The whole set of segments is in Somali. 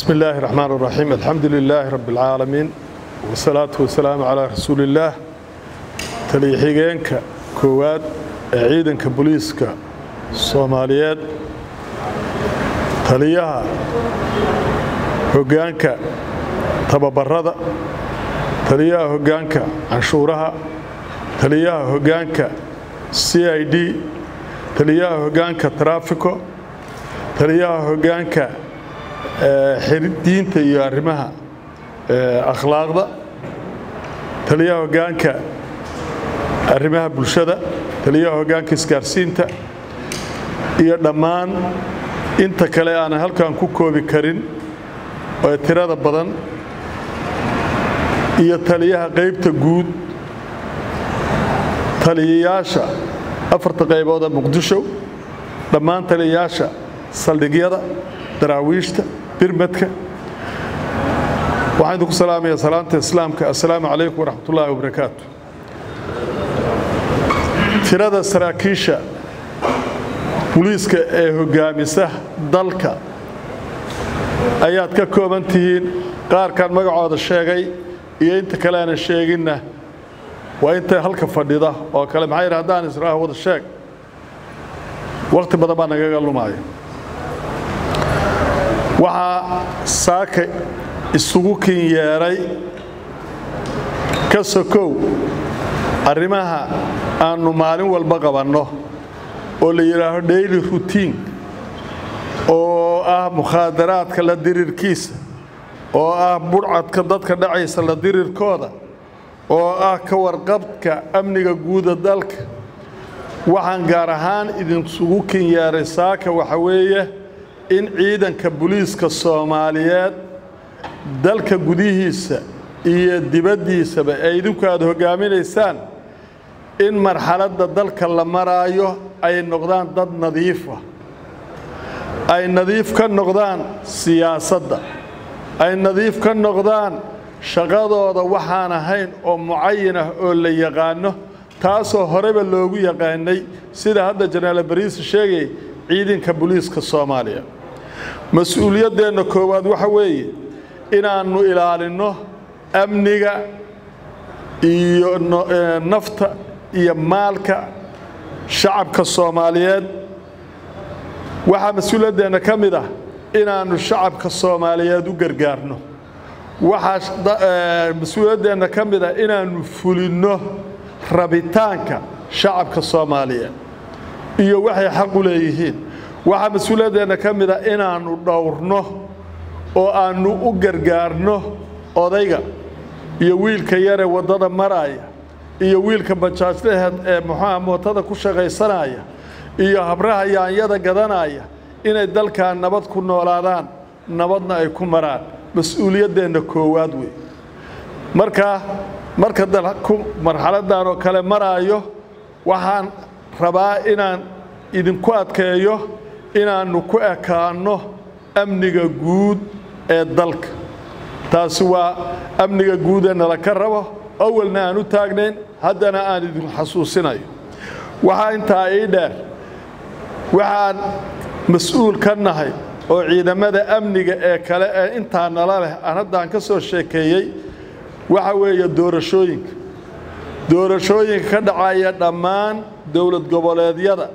بسم الله الرحمن الرحيم الحمد لله رب العالمين والصلاة والسلام على رسول الله taliya-xigeenka koowaad ee ciidanka booliiska soomaaliyeed taliyaha hoggaanka tababarada taliyaha hoggaanka canshuuraha taliyaha hoggaanka c i d taliyaha hoggaanka taraafiko taliyaha hoggaanka diinta iyo arrimaha akhlaaqda taliyaha hoggaanka arrimaha bulshada taliyaha hoggaanka isgaarsiinta iyo dhammaan inta kale aanan halkan ku koobi karin ee tirada badan iyo taliyaha qaybta guud taliyayaasha afarta qaybooda muqdisho dhammaan taliyayaasha saldhigyada daraawiishta birmadka waxaan idinku salaamayaa salaanta islaamka assalaamu calaykum waraxmat ullaahi wabarakaatu tirada saraakiisha buliiska ee hoggaamisa dalka ayaad ka kooban tihiin qaarkan magacooda sheegay iyo inta kale aanan sheeginna waa inta halka fadhida oo kale maxaa yidhi haddaan israaha wada sheeg wakhti badan baa nagaga lumaya waxaa saaka isugu kin yeedhay ka sokow arrimaha aannu maalin walba qabanno oo la yidhaaho daily routine oo ah mukhaadaraadka la dirirkiisa oo ah budhcadka dadka dhacaysa la dirirkooda oo ah ka warqabka amniga guuda dalka waxaan gaar ahaan idinsugu kin yeedhay saaka waxa weeye in ciidanka buliiska soomaaliyeed dalka gudihiisa iyo dibaddiisaba ee idinku aad hoggaaminaysaan in marxaladda dalka la maraayo ay noqdaan dad nadiifa ay nadiif ka noqdaan siyaasadda ay nadiif ka noqdaan shaqadooda waxaan ahayn oo mucayin ah oo la yaqaano taasoo horeba loogu yaqaanay sida hadda janaal bariise sheegay ciidanka buliiska soomaaliya mas-uuliyaddeenna koowaad waxa weeye inaannu ilaalinno amniga iyo nafta iyo maalka shacabka soomaaliyeed waxaa mas-uuliyaddeenna ka mid ah inaannu shacabka soomaaliyeed u gargaarno waxaa mas-uuliyaddeenna ka mid ah inaannu fulinno rabitaanka shacabka soomaaliyeed iyo waxay xaq u leeyihiin waxaa mas-uuliyaddeenna ka mid ah inaannu dhowrno oo aannu u gargaarno odayga iyo wiilka yaree waddada maraaya iyo wiilka bajaajlaheed ee muxuuha mootada ku shaqaysanaya iyo habraha yaanyada gadanaya inay dalkan nabad ku noolaadaan nabadna ay ku maraan mas-uuliyaddeenna koowaad wey markaa marka dalku marxaladdan oo kale maraayo waxaan rabaa inaan idinku adkeeyo inaannu ku ekaanno amniga guud ee dalka taasi waa amniga guud ee nala ka rabo awalna aan u taagnayn haddana aan idin xasuusinayo waxaa intaa ii dheer waxaan mas-uul ka nahay oo ciidamada amniga ee kale ee intaa nala leh aan haddaan ka soo sheekeeyey waxa weeye doorashooyinka doorashooyinka ka dhacaya dhammaan dowlad goboleedyada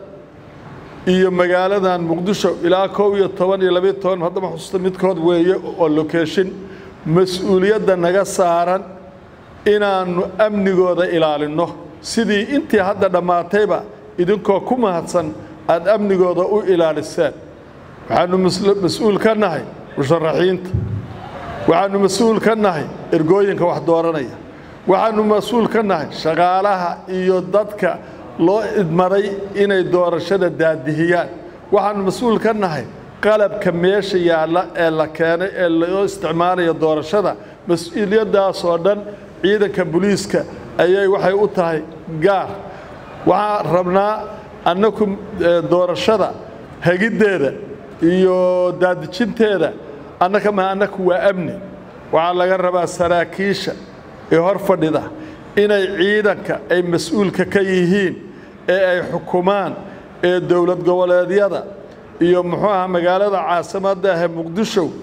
iyo magaaladan muqdisho ilaa kow iyo toban iyo labiyo toban haddama xusuusta midkood weeye oo lokeeshin mas-uuliyadda naga saaran inaannu amnigooda ilaalinno sidii intii hadda dhammaatayba idinkoo ku mahadsan aad amnigooda u ilaaliseen waxaannu mas-uul ka nahay musharaxiinta waxaannu mas-uul ka nahay ergooyinka wax dooranaya waxaannu mas-uul ka nahay shaqaalaha iyo dadka loo idmaday inay doorashada daadihiyaan waxaannu mas-uul ka nahay qalabka meesha yaalla ee la keenay ee loo isticmaalayo doorashada mas-uuliyaddaasoo dhan ciidanka buliiska ayay waxay u tahay gaar waxaan rabnaa annaku doorashada hegiddeeda iyo daadijinteeda annaka ma annaku waa amni waxaa laga rabaa saraakiisha ee hor fadhida inay ciidanka ay mas-uulka ka yihiin ee ay xukumaan ee dowlad goboleedyada iyo muxuu aha magaalada caasimadda ahe muqdisho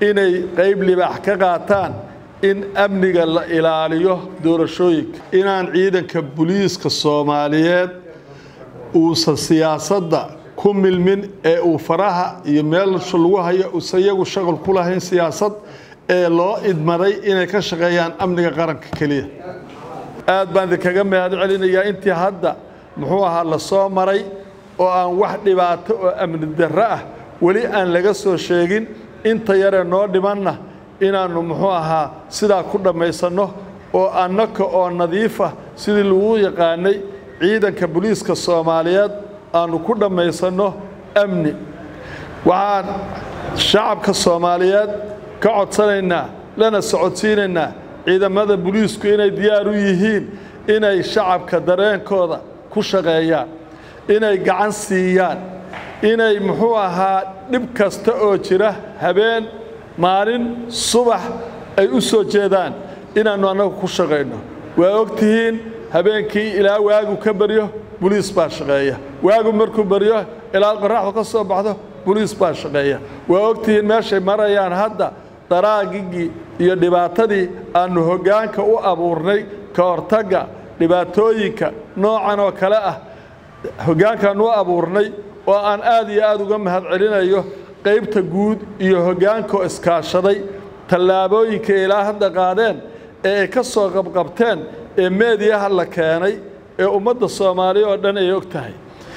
inay qayb libaax ka qaataan in amniga la ilaaliyo doorashooyinka inaan ciidanka buliiska soomaaliyeed uusan siyaasadda ku milmin ee uu faraha iyo meelsha lagu hayo uusan iyagu shaqal ku lahayn siyaasad ee loo idmaday inay ka shaqeeyaan amniga qaranka keliya aad baan idinkaga mahad celinayaa intii hadda muxuu ahaa la soo maray oo aan wax dhibaato oo amni darro ah weli aan laga soo sheegin inta yaree noo dhimanna inaannu muxuu ahaa sidaa ku dhammaysanno oo annaka oo nadiifa sidii lagu yaqaanay ciidanka buliiska soomaaliyeed aannu ku dhammaysanno amni waxaan shacabka soomaaliyeed ka codsanaynaa lana socodsiinaynaa ciidamada buliisku inay diyaar u yihiin inay shacabka dareenkooda ku shaqeeyaan inay gacan siiyaan inay muxuu ahaa dhib kasta oo jira habeen maalin subax ay u soo jeedaan inaannu annagu ku shaqayno waa og tihiin habeenkii ilaa waagu ka baryo buliis baa shaqeeya waagu markuu baryo ilaa qorraxdu ka soo baxdo buliis baa shaqeeya waa og tihiin meeshay marayaan hadda daraagigii iyo dhibaatadii aannu hoggaanka u abuurnay ka hortagga dhibaatooyinka noocan oo kale ah hoggaankaannu u abuurnay oo aan aad iyo aad uga mahad celinayo qaybta guud iyo hoggaankaoo iskaashaday tallaabooyinka ilaa hadda qaadeen ee ay ka soo qabqabteen ee meediyaha la keenay ee ummadda soomaaliya oo dhan ay og tahay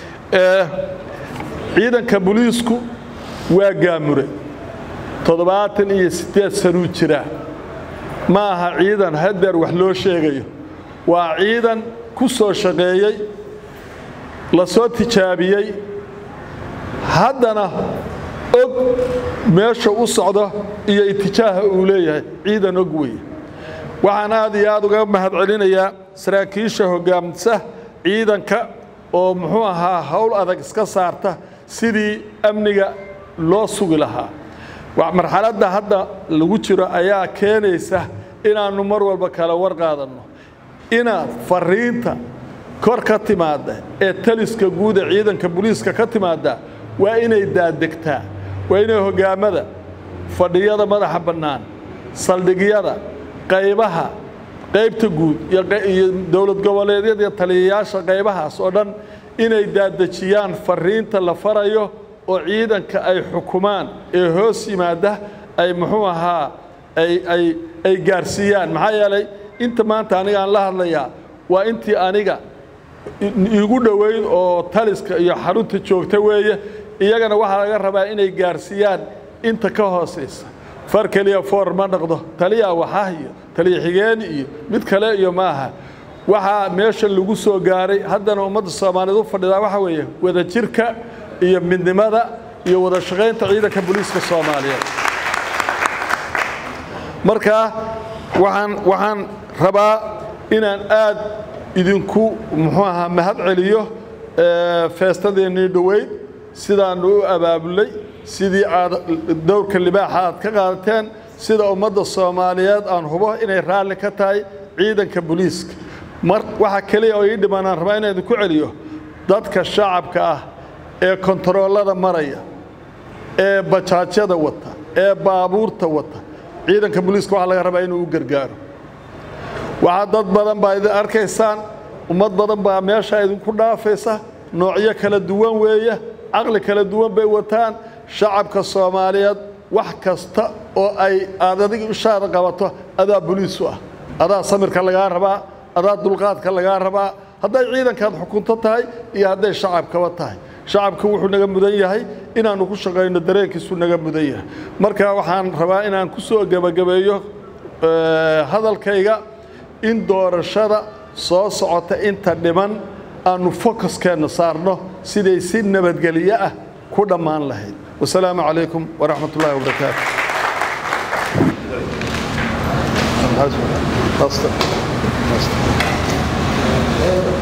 ciidanka buliisku waa gaamure toddobaatan iyo siddeed sanuu jiraa ma aha ciidan hadeer wax loo sheegayo waa ciidan ku soo shaqeeyey la soo tijaabiyey haddana og meesha u socdo iyo itijaaha uu leeyahay ciidan og weeye waxaan aad iyo aad uga mahad celinayaa saraakiisha hoggaamisa ciidanka oo muxuu ahaa howl adag iska saarta sidii amniga loo sugi lahaa marxaladda hadda lagu jiro ayaa keenaysa inaannu mar walba kala war qaadanno inaad fariinta kor ka timaadda ee taliska guud ee ciidanka buliiska ka timaadda waa inay daadegtaa waa inay hoggaamada fadhiyada madaxa bannaan saldhigyada qaybaha qaybta guud iyo dowlad goboleedyada iyo taliyayaasha qaybahaas oo dhan inay daadejiyaan fariinta la farayo oo ciidanka ay xukumaan ee hoos yimaada ay muxuu ahaa ay gaarsiiyaan maxaa yeelay inta maanta aniga aan la hadlayaa waa intii aniga igu dhoweyd oo taliska iyo xarunta joogta weeye iyagana waxaa laga rabaa inay gaarsiiyaan inta ka hoosaysa far keliya foor ma dhaqdo taliya waxah iyo taliya xigeen iyo mid kale iyo maaha waxaa meesha lagu soo gaaray haddana ummadda soomaaliyeed u fadhidaa waxaa weeye wadajirka iyo midnimada iyo wada shaqaynta ciidanka booliiska soomaaliyeed marka waxaan waxaan rabaa inaan aad idinku muxuu ahaa mahad celiyo feestadeennii dhoweyd sidaannu u abaabulay sidii aad dowrka libaaxa aad ka qaadateen sida ummadda soomaaliyeed aan hubo inay raalli ka tahay ciidanka booliiska mar waxa keliya oo ii dhiman aan rabaa inaan idinku celiyo dadka shacabka ah ee kontaroolada maraya ee bajaajyada wata ee baabuurta wata ciidanka booliiska waxaa laga rabaa inuu u gargaaro waxaa dad badan baa idin arkaysaan ummad badan baa meesha idinku dhaafaysa noocyo kala duwan weeye caqli kala duwan bay wataan shacabka soomaaliyeed wax kasta oo ay aad adig ishaada qabato adaa boliisu ah adaa samirka lagaa rabaa adaa dulqaadka lagaa rabaa hadday ciidankaad xukunto tahay iyo hadday shacabkaba tahay shacabku wuxuu naga mudan yahay inaannu ku shaqayno dareenkiisu naga mudan yahay marka waxaan rabaa inaan ku soo gebagabeeyo hadalkayga in doorashada soo socota inta dhiman aannu focuskeenna saarno siday si nabadgelyo ah ku dhammaan lahayd wasalaamu calaykum waraxmat ullahi wabarakaatu Thank you.